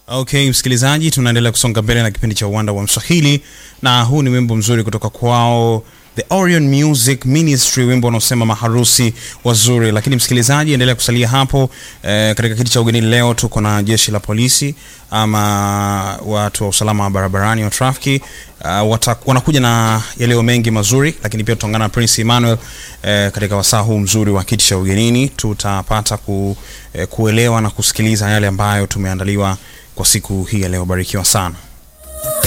Okay, msikilizaji, tunaendelea kusonga mbele na kipindi cha uwanda wa Mswahili, na huu ni wimbo mzuri kutoka kwao The Orion Music Ministry, wimbo unaosema maharusi wazuri. Lakini msikilizaji, endelea kusalia hapo. E, katika kiti cha ugenini leo tuko na jeshi la polisi ama watu wa usalama wa barabarani wa trafiki. Uh, wanakuja na yaleo mengi mazuri, lakini pia tutaungana na Prince Emmanuel eh, katika wasaa huu mzuri wa kiti cha ugenini. Tutapata ku, eh, kuelewa na kusikiliza yale ambayo tumeandaliwa kwa siku hii ya leo. Barikiwa sana.